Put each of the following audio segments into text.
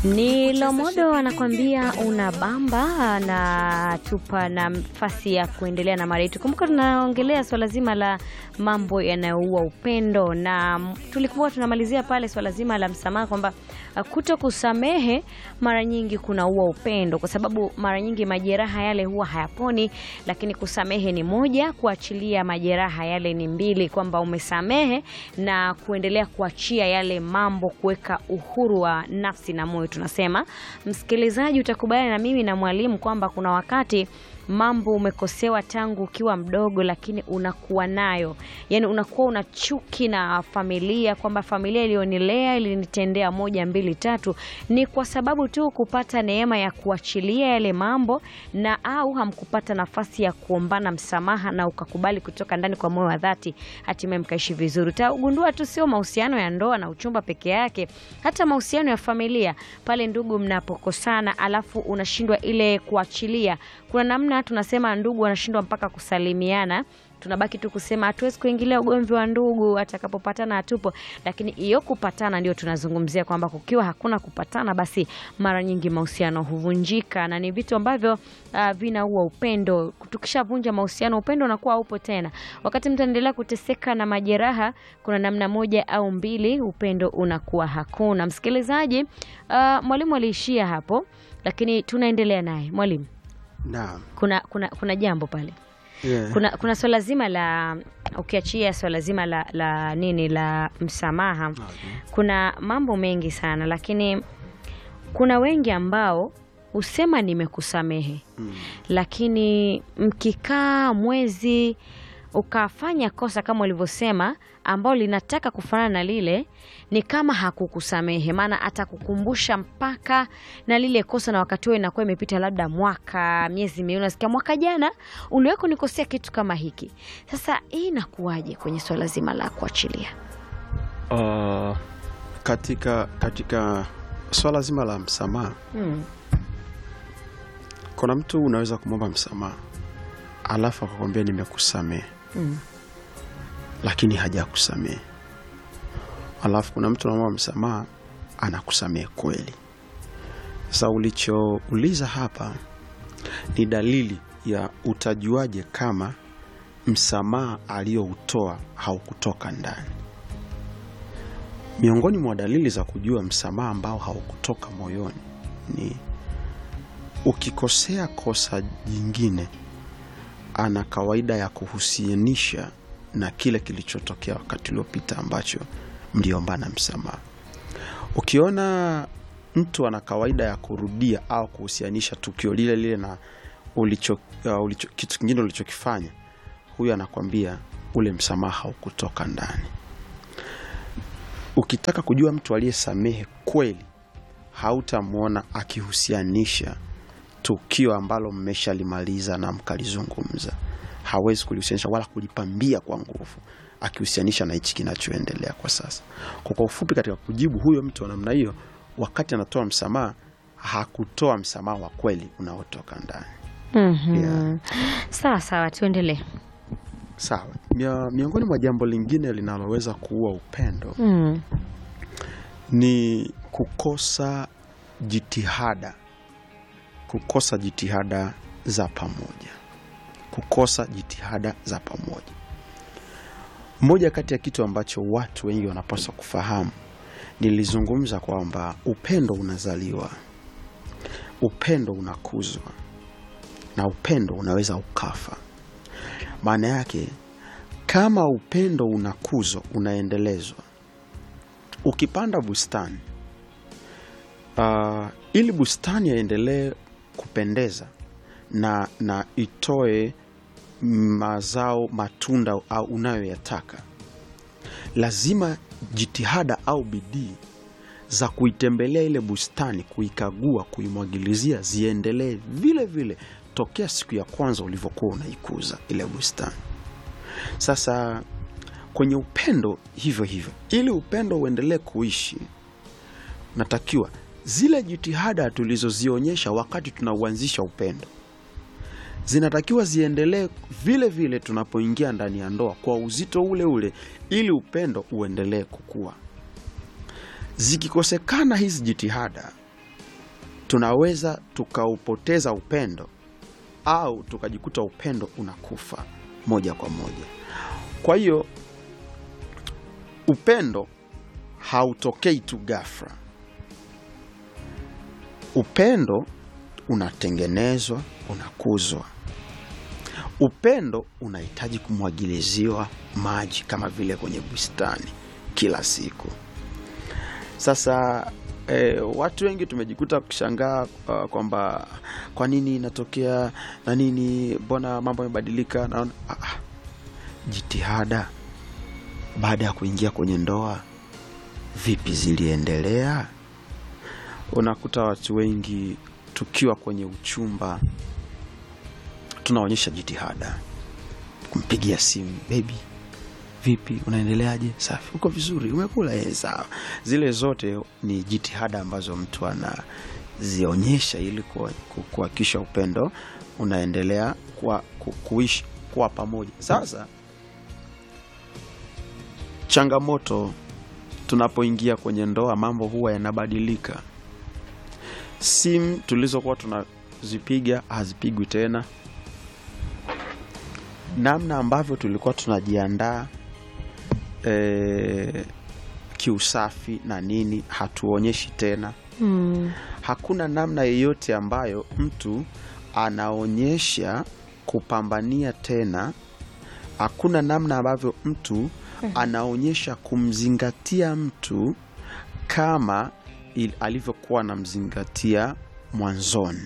Ni Lomodo anakwambia una bamba na tupa nafasi ya kuendelea na mada yetu. Kumbuka tunaongelea swala zima la mambo yanayoua upendo, na tulikuwa tunamalizia pale swala zima la msamaha, kwamba uh, kuto kusamehe mara nyingi kunaua upendo, kwa sababu mara nyingi majeraha yale huwa hayaponi, lakini kusamehe ni moja, kuachilia majeraha yale ni mbili, kwamba umesamehe na kuendelea kuachia yale mambo, kuweka uhuru wa nafsi na moyo. Tunasema msikilizaji, utakubaliana na mimi na mwalimu kwamba kuna wakati mambo umekosewa tangu ukiwa mdogo, lakini unakuwa nayo, yani unakuwa una chuki na familia, kwamba familia iliyonilea ilinitendea moja mbili tatu. Ni kwa sababu tu kupata neema ya kuachilia yale mambo, na au hamkupata nafasi ya kuombana msamaha na ukakubali kutoka ndani kwa moyo wa dhati, hatimaye mkaishi vizuri. Utagundua tu sio mahusiano ya ndoa na uchumba peke yake, hata mahusiano ya familia, pale ndugu mnapokosana, alafu unashindwa ile kuachilia, kuna namna tunasema ndugu wanashindwa mpaka kusalimiana tunabaki tu kusema hatuwezi kuingilia ugomvi wa ndugu, atakapopatana hatupo. Lakini hiyo kupatana ndio tunazungumzia kwamba kukiwa hakuna kupatana, basi mara nyingi mahusiano huvunjika, na ni vitu ambavyo uh, vinaua upendo. Tukishavunja mahusiano, upendo unakuwa haupo tena. Wakati mtu anaendelea kuteseka na majeraha, kuna namna moja au mbili, upendo unakuwa hakuna. Msikilizaji, uh, mwalimu aliishia hapo, lakini tunaendelea naye. Mwalimu, Naam. kuna, kuna, kuna jambo pale Yeah. kuna, kuna swala zima la ukiachia swala zima la, la nini la msamaha, Okay. kuna mambo mengi sana, lakini kuna wengi ambao husema nimekusamehe, Mm. lakini mkikaa mwezi ukafanya kosa kama ulivyosema, ambao linataka kufanana na lile, ni kama hakukusamehe, maana atakukumbusha mpaka na lile kosa, na wakati huo inakuwa imepita labda mwaka, miezi miwili, nasikia mwaka jana uliwahi kunikosea kitu kama hiki. Sasa hii inakuwaje kwenye swala zima la kuachilia? Uh, katika katika swala zima la msamaha, Hmm. kuna mtu unaweza kumwomba msamaha alafu akakwambia nimekusamehe, Hmm. lakini hajakusamehe. Alafu kuna mtu unamwomba msamaha anakusamehe kweli. Sasa ulichouliza hapa ni dalili ya utajuaje kama msamaha aliyoutoa haukutoka ndani. Miongoni mwa dalili za kujua msamaha ambao haukutoka moyoni ni ukikosea kosa jingine, ana kawaida ya kuhusianisha na kile kilichotokea wakati uliopita ambacho mliombana msamaha. Ukiona mtu ana kawaida ya kurudia au kuhusianisha tukio lile lile na ulicho, uh, ulicho, kitu kingine ulichokifanya, huyu anakwambia ule msamaha haukutoka ndani. Ukitaka kujua mtu aliyesamehe kweli, hautamwona akihusianisha tukio ambalo mmeshalimaliza na mkalizungumza. Hawezi kulihusianisha wala kulipambia kwa nguvu, akihusianisha na hichi kinachoendelea kwa sasa. Kwa kwa ufupi, katika kujibu huyo mtu wa namna hiyo, wakati anatoa msamaha, hakutoa msamaha wa kweli unaotoka ndani. Mhm. Yeah. Sawa sawa, tuendelee. Sawa. Mia- Miongoni mwa jambo lingine linaloweza kuua upendo Hmm. ni kukosa jitihada, kukosa jitihada za pamoja, kukosa jitihada za pamoja. Moja kati ya kitu ambacho watu wengi wanapaswa kufahamu, nilizungumza kwamba upendo unazaliwa, upendo unakuzwa na upendo unaweza ukafa. Maana yake kama upendo unakuzwa, unaendelezwa ukipanda bustani uh, ili bustani yaendelee kupendeza na, na itoe mazao matunda au unayoyataka, lazima jitihada au bidii za kuitembelea ile bustani, kuikagua, kuimwagilizia ziendelee vile vile tokea siku ya kwanza ulivyokuwa unaikuza ile bustani. Sasa kwenye upendo hivyo hivyo, ili upendo uendelee kuishi, natakiwa zile jitihada tulizozionyesha wakati tunauanzisha upendo zinatakiwa ziendelee vile vile tunapoingia ndani ya ndoa kwa uzito ule ule, ili upendo uendelee kukua. Zikikosekana hizi jitihada, tunaweza tukaupoteza upendo au tukajikuta upendo unakufa moja kwa moja. Kwa hiyo upendo hautokei tu ghafla. Upendo unatengenezwa, unakuzwa. Upendo unahitaji kumwagiliziwa maji kama vile kwenye bustani kila siku. Sasa eh, watu wengi tumejikuta kushangaa uh, kwamba kwa nini inatokea na nini, mbona mambo yamebadilika. Naona ah, ah, jitihada baada ya kuingia kwenye ndoa vipi ziliendelea? Unakuta watu wengi tukiwa kwenye uchumba tunaonyesha jitihada, kumpigia simu, bebi, vipi, unaendeleaje? Safi, uko vizuri, umekula? Eh, sawa. Zile zote ni jitihada ambazo mtu anazionyesha ili kuha- ku- kuhakikisha upendo unaendelea kwa, ku, kuishi kuwa pamoja. Sasa changamoto tunapoingia kwenye ndoa, mambo huwa yanabadilika. Simu tulizokuwa tunazipiga hazipigwi tena. Namna ambavyo tulikuwa tunajiandaa e, kiusafi na nini hatuonyeshi tena. Mm. Hakuna namna yeyote ambayo mtu anaonyesha kupambania tena. Hakuna namna ambavyo mtu anaonyesha kumzingatia mtu kama il- alivyokuwa anamzingatia mwanzoni.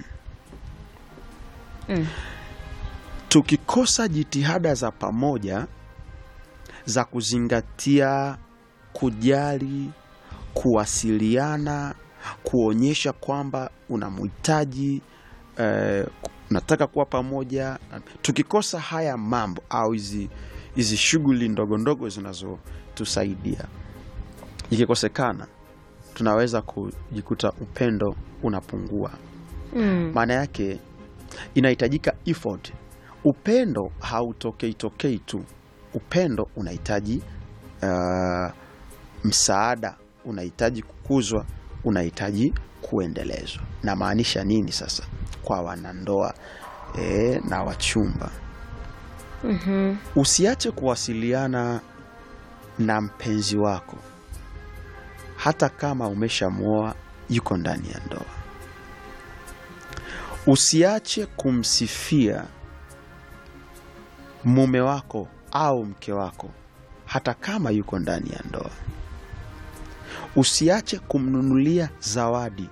Mm. Tukikosa jitihada za pamoja za kuzingatia, kujali, kuwasiliana, kuonyesha kwamba unamhitaji eh, unataka kuwa pamoja. Tukikosa haya mambo au hizi hizi shughuli ndogo ndogo zinazotusaidia, ikikosekana, tunaweza kujikuta upendo unapungua. Mm. Maana yake inahitajika effort. Upendo hautokei tokei tu. Upendo unahitaji uh, msaada, unahitaji kukuzwa, unahitaji kuendelezwa. Namaanisha nini sasa kwa wanandoa e, na wachumba? Mhm. Usiache kuwasiliana na mpenzi wako hata kama umeshamwoa yuko ndani ya ndoa. Usiache kumsifia mume wako au mke wako hata kama yuko ndani ya ndoa. Usiache kumnunulia zawadi.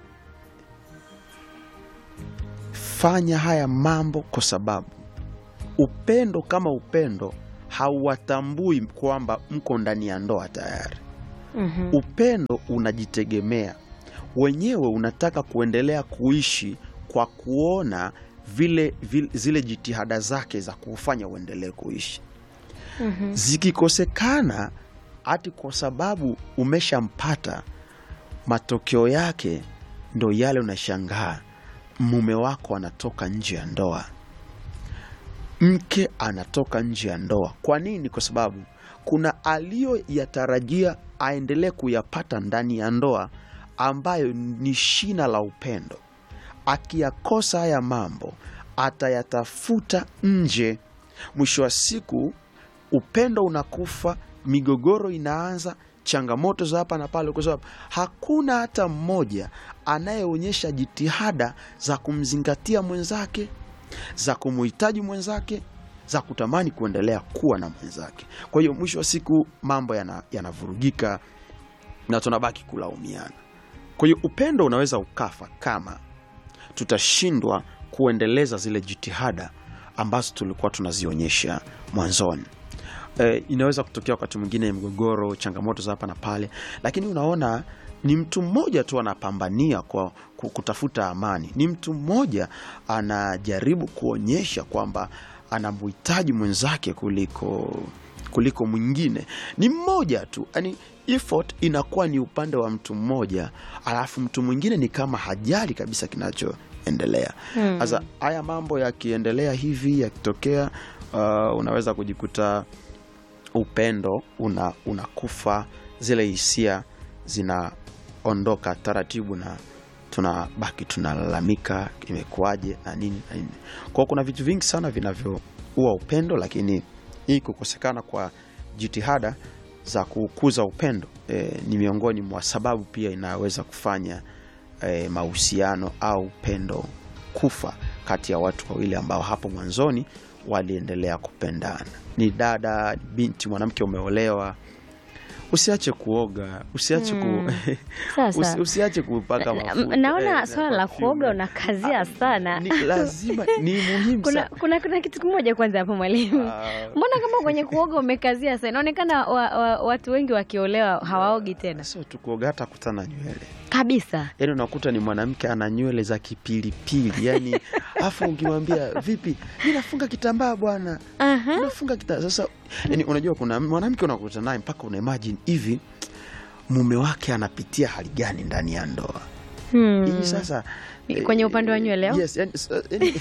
Fanya haya mambo kwa sababu upendo kama upendo hauwatambui kwamba mko ndani ya ndoa tayari. Mhm. Upendo unajitegemea wenyewe, unataka kuendelea kuishi kwa kuona vile, vile zile jitihada zake za kufanya uendelee kuishi Mhm. zikikosekana, hati kwa sababu umeshampata, matokeo yake ndo yale, unashangaa mume wako anatoka nje ya ndoa, mke anatoka nje ya ndoa. Kwa nini? Kwa sababu kuna aliyoyatarajia aendelee kuyapata ndani ya ndoa, ambayo ni shina la upendo. Akiyakosa haya mambo, atayatafuta nje. Mwisho wa siku upendo unakufa, migogoro inaanza, changamoto za hapa na pale, kwa sababu hakuna hata mmoja anayeonyesha jitihada za kumzingatia mwenzake, za kumuhitaji mwenzake, za kutamani kuendelea kuwa na mwenzake. Kwa hiyo mwisho wa siku mambo yana- yanavurugika na tunabaki kulaumiana. Kwa hiyo upendo unaweza ukafa kama tutashindwa kuendeleza zile jitihada ambazo tulikuwa tunazionyesha mwanzoni. E, inaweza kutokea wakati mwingine mgogoro, changamoto za hapa na pale, lakini unaona ni mtu mmoja tu anapambania kwa ku- kutafuta amani. Ni mtu mmoja anajaribu kuonyesha kwamba anamhitaji mwenzake kuliko kuliko mwingine. Ni mmoja tu, yani effort inakuwa ni upande wa mtu mmoja, alafu mtu mwingine ni kama hajali kabisa kinachoendelea. Hmm. Sasa haya mambo yakiendelea hivi yakitokea, uh, unaweza kujikuta upendo una unakufa, zile hisia zinaondoka taratibu na tunabaki tunalalamika imekuwaje na nini na nini. Kwa hiyo kuna vitu vingi sana vinavyoua upendo, lakini hii kukosekana kwa jitihada za kukuza upendo e, ni miongoni mwa sababu pia inaweza kufanya e, mahusiano au upendo kufa kati ya watu wawili ambao hapo mwanzoni waliendelea kupendana. Ni dada, ni binti, mwanamke umeolewa, usiache kuoga, usiache ku... Sasa. usi, usiache kupaka Na- mafuta. naona eh, swala la perfume. kuoga unakazia sana. Ni lazima, ni muhimu kuna, sana. kuna, kuna kitu kimoja kwanza hapo mwalimu Ah, mbona kama kwenye kuoga umekazia sana inaonekana wa, wa, watu wengi wakiolewa hawaogi tena sio tu kuoga, hata kutana nywele kabisa yaani unakuta ni mwanamke ana nywele za kipilipili yani afu ukimwambia vipi mi nafunga kitambaa bwana Aha. nafunga kita sasa yani unajua kuna mwanamke unakuta naye mpaka una imagine hivi mume wake anapitia hali gani ndani ya ndoa Hmm. hii sasa kwenye upande wa nywele au? yes, yani, s- yani,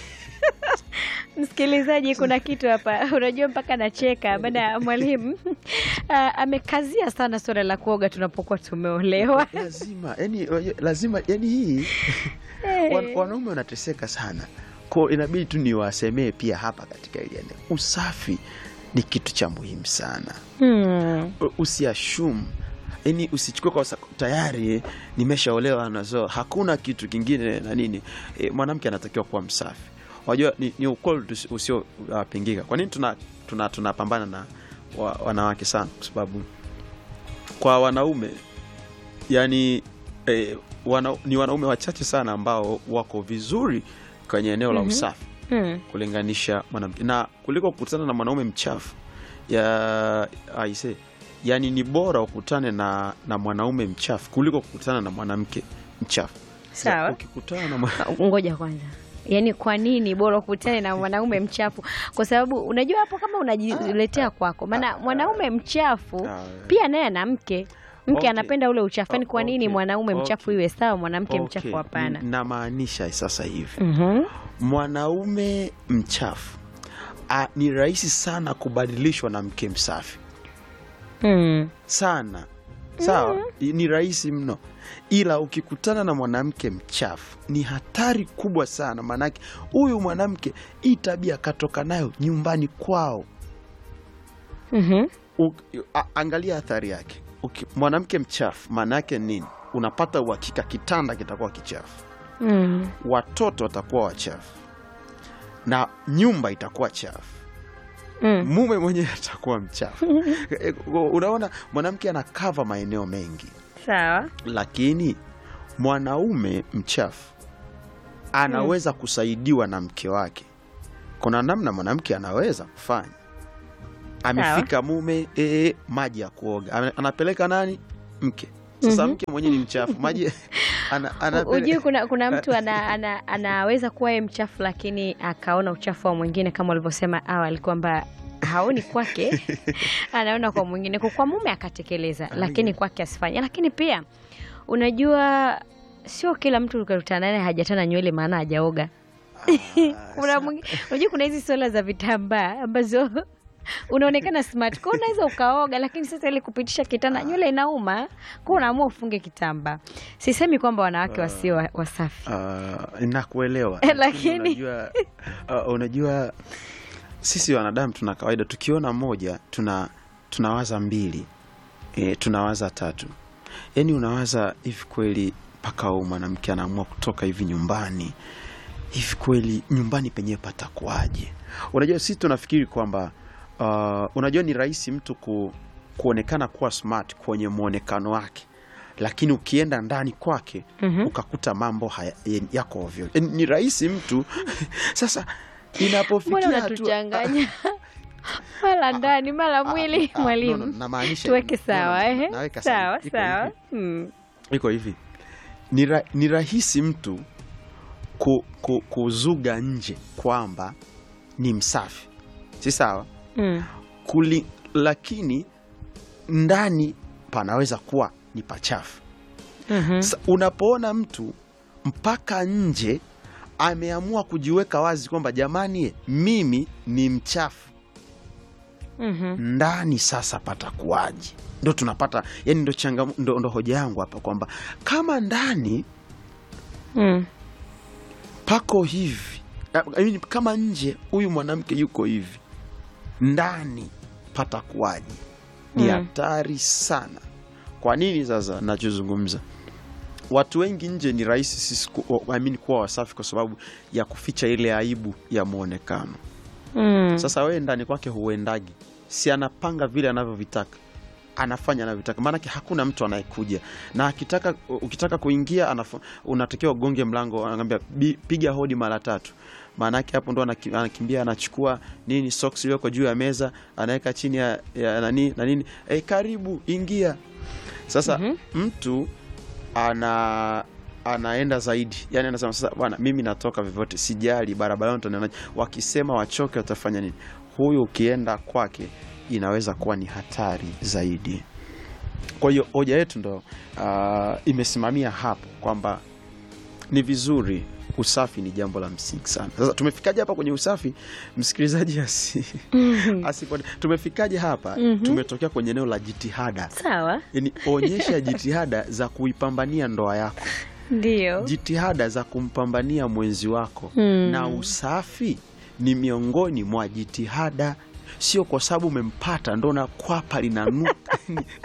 msikilizaji kuna kitu hapa unajua mpaka nacheka baada ya mwalimu ah, amekazia sana suala la kuoga tunapokuwa tumeolewa lazima yani, unajua, lazima yani hii wan- wanaume wanateseka sana ko inabidi tu niwasemee pia hapa katika hili eneo usafi ni kitu cha muhimu sana Hmm. usiashum yani usichukue kwa sa- tayari eh, nimeshaolewa nazo hakuna kitu kingine na nini e, mwanamke anatakiwa kuwa msafi unajua ni, ni ukweli tusi- usiopingika kwa nini tunapambana tuna, tunapambana na wa, wanawake sana kwa sababu kwa wanaume yani e, wana, ni wanaume wachache sana ambao wako vizuri kwenye eneo la Mhm. usafi Hmm. kulinganisha mwanamke na kuliko kukutana na mwanaume mchafu ya aise yani ni bora ukutane na, na mwanaume mchafu kuliko kukutana na mwanamke mchafu Sasa Sawa. ukikutana na mwana... ngoja kwanza yaani kwa nini bora ukutane na mwanaume mchafu kwa sababu unajua hapo kama unajiletea kwako maana mwanaume mchafu Ah, pia naye ana mke mke Okay. anapenda ule uchafu yani kwa nini Okay. mwanaume mchafu Okay. iwe sawa mwanamke okay, mchafu hapana n- namaanisha sasa hivi Mhm. mwanaume mchafu a, ni rahisi sana kubadilishwa na mke msafi Mm. sana sawa ni rahisi mno ila ukikutana na mwanamke mchafu ni hatari kubwa sana maanake huyu mwanamke hii tabia katoka nayo nyumbani kwao Mhm. U, a, angalia athari yake Uki, mwanamke mchafu maana yake nini unapata uhakika kitanda kitakuwa kichafu Mm. watoto watakuwa wachafu na nyumba itakuwa chafu Mm. mume mwenyewe atakuwa mchafu Eh, unaona mwanamke anakava maeneo mengi sawa lakini mwanaume mchafu anaweza kusaidiwa na mke wake kuna namna mwanamke anaweza kufanya amefika mume ee, maji ya kuoga Ana- anapeleka nani mke sasa Mhm. mke mwenyewe ni mchafu maji ana, anapele- ujui kuna, kuna mtu ana, ana, anaweza kuwa yeye mchafu lakini akaona uchafu wa mwingine kama ulivyosema awali kwamba haoni kwake anaona kwa mwingine kwa kwa mume akatekeleza lakini kwake asifanye lakini pia unajua sio kila mtu ukakutana naye hajatana nywele maana hajaoga kuna mwingi- unajua kuna hizi sola za vitambaa ambazo unaonekana smart kwa unaweza ukaoga lakini sasa ili kupitisha kitanda nywele inauma kwa unaamua ufunge kitambaa sisemi kwamba wanawake wasio wa- wasafi Ah, nakuelewa Lakini- Lakini unajua, ah, unajua sisi wanadamu tuna kawaida tukiona moja tuna tunawaza mbili e, tunawaza tatu yaani unawaza hivi kweli mpaka huyu mwanamke anaamua kutoka hivi nyumbani hivi kweli nyumbani penyewe patakuwaje unajua sisi tunafikiri kwamba uh, unajua ni rahisi mtu ku, kuonekana kuwa smart kwenye mwonekano wake lakini ukienda ndani kwake Mhm. ukakuta mambo haya, yako ovyo E, ni rahisi mtu sasa mbona inapofikia hatua- unatuchanganya mara ndani mara mwili Ah, ah, mwalimu no, no, namaanisha- tuweke no, no, sawa no, ehe. naweka sawa Iko sawa hivi. Mm. iko hivi ni, ra, ni rahisi mtu ku, ku, kuzuga nje kwamba ni msafi si sawa Mm. Kuli, lakini ndani panaweza kuwa ni pachafu Mhm. Sa, unapoona mtu mpaka nje ameamua kujiweka wazi kwamba jamani mimi ni mchafu Mhm. ndani sasa patakuwaje ndo tunapata yani ndo, changam, ndo, ndo hoja yangu hapa kwamba kama ndani Mm. pako hivi I mean, kama nje huyu mwanamke yuko hivi ndani patakuwaje ni Mm. hatari sana kwa nini sasa nachozungumza watu wengi nje ni rahisi sisi ku, I mean, kuwa wasafi kwa sababu ya kuficha ile aibu ya mwonekano Mm. sasa wewe ndani kwake huendagi si anapanga vile anavyovitaka anafanya anavyotaka maanake hakuna mtu anayekuja na akitaka ukitaka kuingia anafu, unatakiwa ugonge mlango anakwambia "Bi- piga hodi mara tatu maanake hapo ndo anaki- anakimbia anachukua nini socks iliyoko juu ya meza anaweka chini ya, ya nani na nini e, karibu ingia sasa Mhm. mtu ana anaenda zaidi yani anasema sasa bwana mimi natoka vyovyote sijali barabarani utanionaje wakisema wachoke watafanya nini huyu ukienda kwake inaweza kuwa ni hatari zaidi kwa hiyo hoja yetu ndo uh, imesimamia hapo kwamba ni vizuri usafi ni jambo la msingi sana sasa tumefikaje hapa kwenye usafi msikilizaji asi, asipone tumefikaje hapa Mhm. tumetokea kwenye eneo la jitihada Sawa, yani onyesha jitihada za kuipambania ndoa yako ndio. jitihada za kumpambania mwenzi wako Mm. na usafi ni miongoni mwa jitihada sio kwa sababu umempata ndo na kwapa linanuka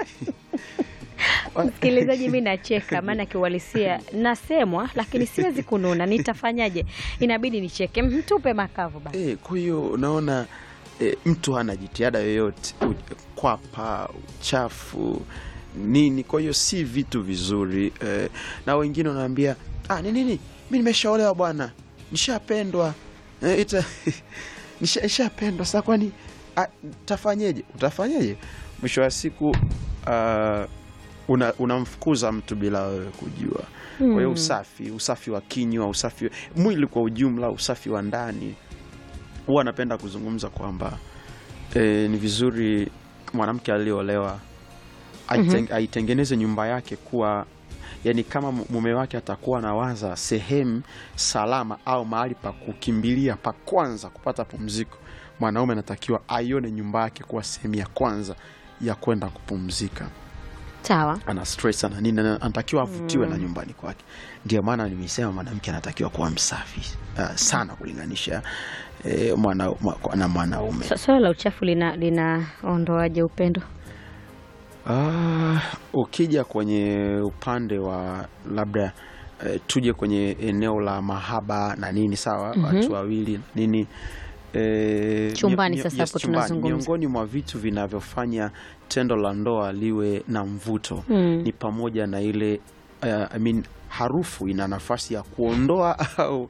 Msikilizaji, mi nacheka, maana kiuhalisia nasemwa, lakini siwezi kununa. Nitafanyaje? Inabidi nicheke. Mtupe makavu basi. Eh, kwa hiyo unaona eh, mtu hana jitihada yoyote u- kwapa uchafu nini kwa hiyo si vitu vizuri eh, na wengine wanaambia ah, ni nini mi nimeshaolewa bwana nishapendwa eh, ita nisha- nishapendwa sasa kwani ah, tafanyeje utafanyeje mwisho wa siku ah, una- unamfukuza mtu bila wewe kujua kwa hiyo Mm. usafi usafi wa kinywa usafi mwili kwa ujumla usafi wa ndani huwa anapenda kuzungumza kwamba e, ni vizuri mwanamke aliyeolewa aiten- aitengeneze nyumba yake kuwa yani kama mu- mume wake atakuwa anawaza sehemu salama au mahali pa kukimbilia pa kwanza kupata pumziko mwanaume anatakiwa aione nyumba yake kuwa sehemu ya kwanza ya kwenda kupumzika Sawa. ana stress ana nini ana- anatakiwa avutiwe na nyumbani kwake ndio maana nimesema mwanamke anatakiwa kuwa msafi uh, sana kulinganisha eh, mwana, mwa- na mwanaume Sa- Swala la uchafu lina linaondoaje upendo? Ah, ukija kwenye upande wa labda eh, tuje kwenye eneo la mahaba na nini sawa watu wawili na nini eh, Chumbani mio- sasa yes, hapo chumbani. tunazungumza. miongoni mwa vitu vinavyofanya tendo la ndoa liwe na mvuto Mm. ni pamoja na ile uh, I mean, harufu ina nafasi ya kuondoa au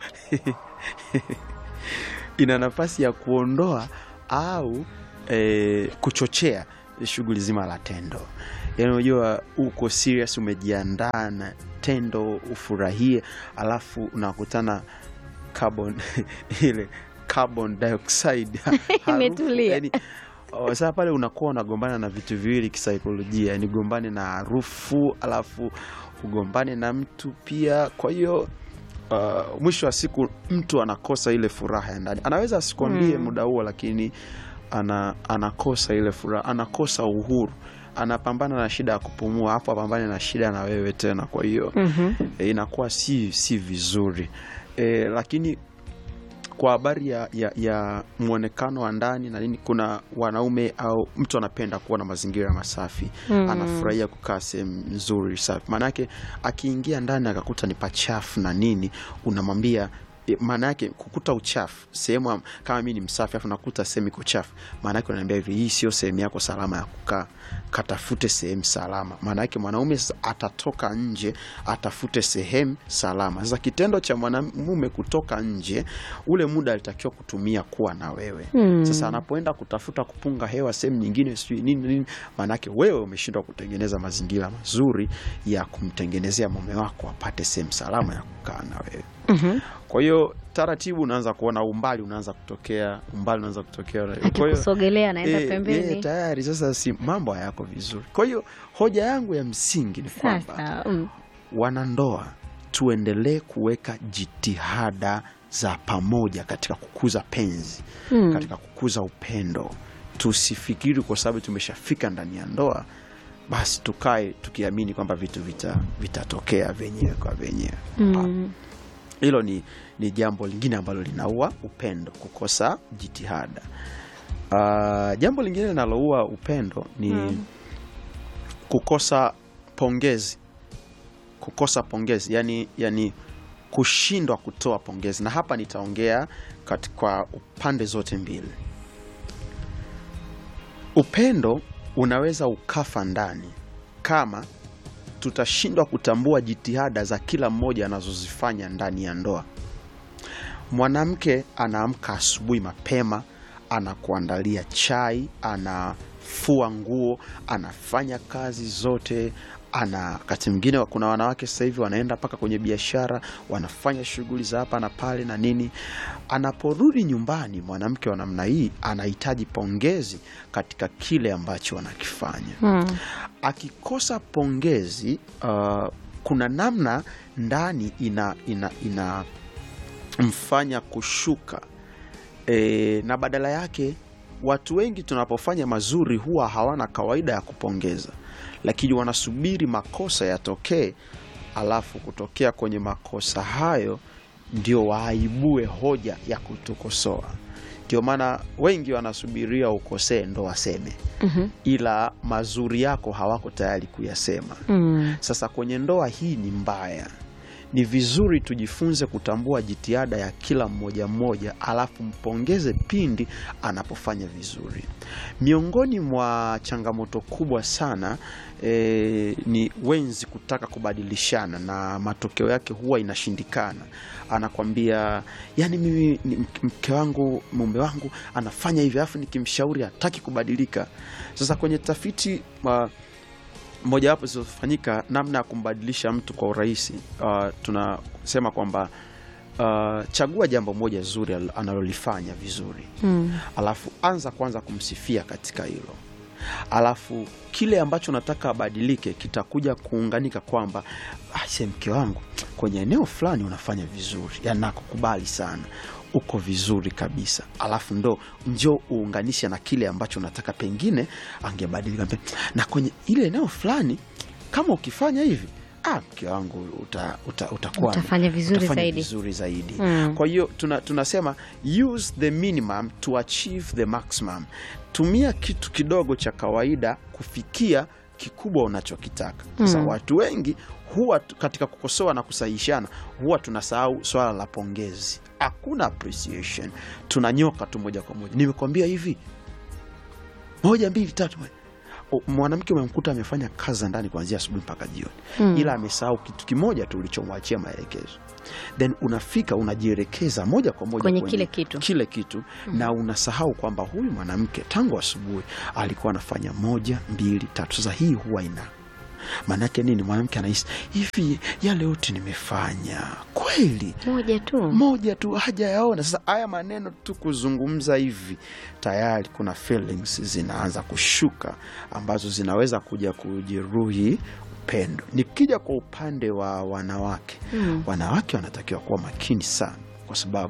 ina nafasi ya kuondoa au eh, kuchochea shughuli zima la tendo yaani unajua uko serious umejiandaa na tendo ufurahie alafu unakutana carbon ile carbon dioxide harufu, Imetulia. yaani, oh, sasa pale unakuwa unagombana na vitu viwili kisaikolojia yani gombane na harufu alafu ugombane na mtu pia kwa hiyo uh, mwisho wa siku mtu anakosa ile furaha ya ndani anaweza asikwambie Mm. muda huo lakini ana, anakosa ile furaha anakosa uhuru anapambana na shida ya kupumua hapo apambane na shida na wewe tena kwa hiyo Mhm. e, inakuwa si, si vizuri e, lakini kwa habari ya, ya, ya mwonekano wa ndani na nini kuna wanaume au mtu anapenda kuwa na mazingira masafi Mm. anafurahia kukaa sehemu nzuri safi maanake akiingia ndani akakuta ni pachafu na nini unamwambia e, maana yake kukuta uchafu sehemu am- kama mi ni msafi afu nakuta sehemu iko chafu maana yake unaambia hivi hii sio sehemu yako salama ya kukaa katafute sehemu salama maana yake mwanaume sasa atatoka nje atafute sehemu salama sasa kitendo cha mwanamume kutoka nje ule muda alitakiwa kutumia kuwa na wewe Mm. sasa anapoenda kutafuta kupunga hewa sehemu nyingine sijui nini nini maanake wewe umeshindwa kutengeneza mazingira mazuri ya kumtengenezea mume wako apate sehemu salama ya kukaa na wewe Mhm. kwa hiyo taratibu unaanza kuona umbali unaanza kutokea umbali unaanza kutokea Kwa hiyo- Akikusogelea anaenda Eh, pembeni. eh, tayari sasa si mambo hayako vizuri kwa hiyo hoja yangu ya msingi ni kwamba Sasa mm. wanandoa tuendelee kuweka jitihada za pamoja katika kukuza penzi Mm. katika kukuza upendo tusifikiri kwa sababu tumeshafika ndani ya ndoa basi tukae tukiamini kwamba vitu vita- vitatokea vyenyewe kwa vyenyewe Mm. hilo ni, ni jambo lingine ambalo linaua upendo, kukosa jitihada. Uh, jambo lingine linaloua upendo ni Mm. kukosa pongezi, kukosa pongezi, yani, yani kushindwa kutoa pongezi, na hapa nitaongea kati- kwa upande zote mbili. Upendo unaweza ukafa ndani kama tutashindwa kutambua jitihada za kila mmoja anazozifanya ndani ya ndoa. Mwanamke anaamka asubuhi mapema, anakuandalia chai, anafua nguo, anafanya kazi zote ana wakati mwingine kuna wanawake sasa hivi wanaenda mpaka kwenye biashara, wanafanya shughuli za hapa na pale na nini. Anaporudi nyumbani, mwanamke wa namna hii anahitaji pongezi katika kile ambacho anakifanya Mm. akikosa pongezi uh, kuna namna ndani ina, ina, ina mfanya kushuka e, na badala yake watu wengi tunapofanya mazuri huwa hawana kawaida ya kupongeza, lakini wanasubiri makosa yatokee, alafu kutokea kwenye makosa hayo ndio waaibue hoja ya kutukosoa. Ndio maana wengi wanasubiria ukosee ndo waseme Mhm. ila mazuri yako hawako tayari kuyasema. Mm. Sasa kwenye ndoa hii ni mbaya. Ni vizuri tujifunze kutambua jitihada ya kila mmoja mmoja, alafu mpongeze pindi anapofanya vizuri. Miongoni mwa changamoto kubwa sana e, ni wenzi kutaka kubadilishana na matokeo yake huwa inashindikana. Anakwambia yani, mimi ni mke- mke wangu mume wangu anafanya hivi, alafu nikimshauri hataki kubadilika. Sasa kwenye tafiti uh, mojawapo zilizofanyika namna ya kumbadilisha mtu kwa urahisi, uh, tunasema kwamba uh, chagua jambo moja zuri al- analolifanya vizuri, Mm. alafu anza kwanza kumsifia katika hilo, alafu kile ambacho nataka abadilike kitakuja kuunganika kwamba aise, mke wangu kwenye eneo fulani unafanya vizuri, yani nakukubali sana uko vizuri kabisa, alafu ndo njo uunganishe na kile ambacho nataka pengine angebadilika, Mpe- na kwenye ile eneo fulani kama ukifanya hivi ah, mke wangu uta, uta, utakuwa Utafanya vizuri utafanya zaidi. vizuri zaidi. Mm. Kwa hiyo tuna, tunasema use the minimum to achieve the maximum. Tumia kitu kidogo cha kawaida kufikia kikubwa unachokitaka. Sasa Mm. watu wengi huwa tu- katika kukosoa na kusahihishana huwa tunasahau swala la pongezi. Hakuna appreciation, tunanyoka tu moja kwa moja. Nimekwambia hivi moja mbili tatu. O, Mwanamke umemkuta amefanya kazi za ndani kuanzia asubuhi mpaka jioni Mm. ila amesahau kitu kimoja tu ulichomwachia maelekezo, then unafika unajielekeza moja kwa moja Kwenye kile kitu. kile kitu na unasahau kwamba huyu mwanamke tangu asubuhi alikuwa anafanya moja mbili tatu. Sasa hii huwa ina maanake nini? Mwanamke anahisi hivi, yale yote nimefanya kweli Moja tu. moja tu hajayaona. Sasa haya maneno tu kuzungumza hivi, tayari kuna feelings zinaanza kushuka ambazo zinaweza kuja kujeruhi upendo. Nikija kwa upande wa wanawake, Mm. wanawake wanatakiwa kuwa makini sana, kwa sababu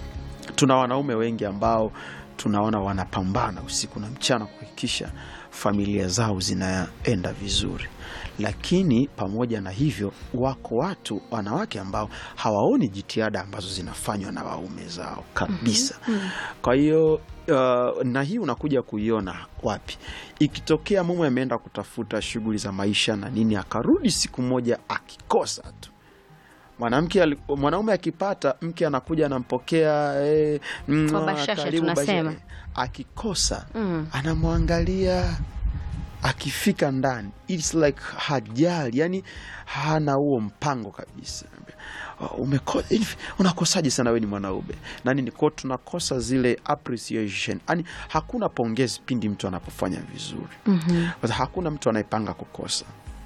tuna wanaume wengi ambao tunaona wanapambana usiku na mchana kuhakikisha familia zao zinaenda vizuri, lakini pamoja na hivyo, wako watu wanawake ambao hawaoni jitihada ambazo zinafanywa na waume zao kabisa. Kwa hiyo uh, na hii unakuja kuiona wapi? Ikitokea mume ameenda kutafuta shughuli za maisha na nini, akarudi siku moja akikosa tu mwanamke ali- mwanaume akipata mke anakuja anampokea eh, mm, Kwa ah, bashasha karibu, tunasema. basha- akikosa Mm. anamwangalia akifika ndani it's like hajali yani hana huo mpango kabisa Umeko, hivi, unakosaje sana we ni mwanaume na nini ko tunakosa zile appreciation yani hakuna pongezi pindi mtu anapofanya vizuri Mhm. kwa sababu hakuna mtu anayepanga kukosa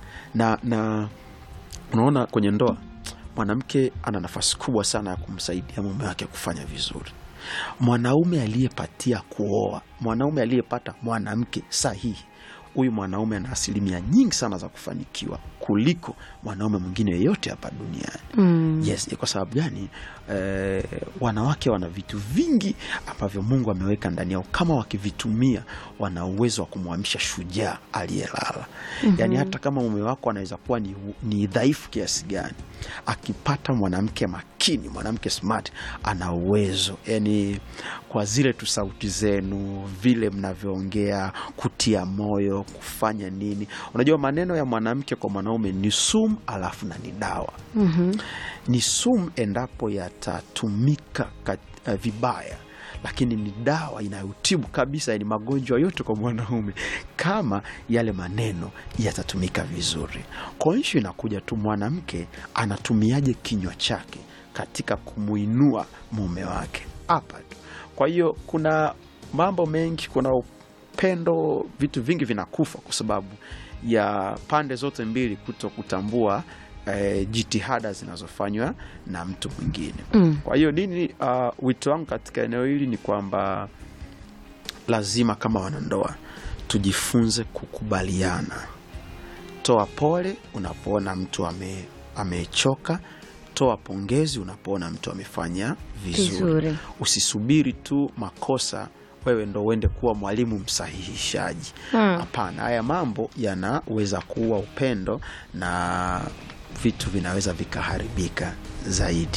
na na unaona kwenye ndoa mwanamke ana nafasi kubwa sana ya kumsaidia mume wake kufanya vizuri mwanaume aliyepatia kuoa mwanaume aliyepata mwanamke sahihi huyu mwanaume ana asilimia nyingi sana za kufanikiwa kuliko mwanaume mwingine yeyote hapa duniani Mm. yes kwa sababu gani eh, wanawake wana vitu vingi ambavyo mungu ameweka ndani yao kama wakivitumia wana uwezo wa kumwamsha shujaa aliyelala yaani hata kama mume wako anaweza kuwa ni, ni dhaifu kiasi gani akipata mwanamke makini chini, mwanamke smart ana uwezo yani, kwa zile tu sauti zenu, vile mnavyoongea, kutia moyo, kufanya nini. Unajua maneno ya mwanamke kwa mwanaume ni sumu, alafu na ni dawa Mhm. ni sumu endapo yatatumika kat- uh, vibaya, lakini ni dawa inayotibu kabisa ni magonjwa yote kwa mwanaume kama yale maneno yatatumika vizuri. Kwa hiyo inakuja tu mwanamke anatumiaje kinywa chake katika kumuinua mume wake hapa tu. Kwa hiyo kuna mambo mengi, kuna upendo, vitu vingi vinakufa kwa sababu ya pande zote mbili kuto kutambua eh, jitihada zinazofanywa na mtu mwingine. Mm. Kwa hiyo nini, uh, wito wangu katika eneo hili ni kwamba lazima kama wanandoa tujifunze kukubaliana. Toa pole unapoona mtu ame, amechoka. Toa pongezi unapoona mtu amefanya vizuri. Vizuri. Usisubiri tu makosa wewe ndo uende kuwa mwalimu msahihishaji. Mm. Hapana, haya mambo yanaweza kuua upendo na vitu vinaweza vikaharibika zaidi.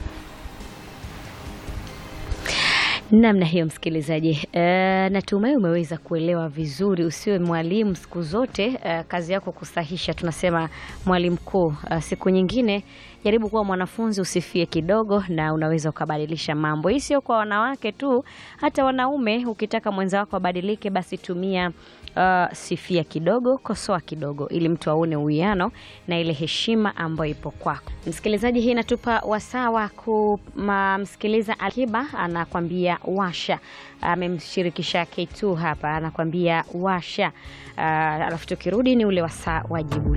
Namna hiyo msikilizaji, e, natumai umeweza kuelewa vizuri. Usiwe mwalimu siku zote, e, kazi yako kusahisha. Tunasema mwalimu mkuu. E, siku nyingine jaribu kuwa mwanafunzi, usifie kidogo, na unaweza ukabadilisha mambo. Hii sio kwa wanawake tu, hata wanaume. Ukitaka mwenza wako abadilike, basi tumia Uh, sifia kidogo, kosoa kidogo, ili mtu aone uwiano na ile heshima ambayo ipo kwako. Msikilizaji, hii inatupa wasaa wa kumsikiliza Alikiba anakwambia washa. Amemshirikisha K2 hapa, anakwambia washa. Uh, alafu tukirudi ni ule wasaa wa jibu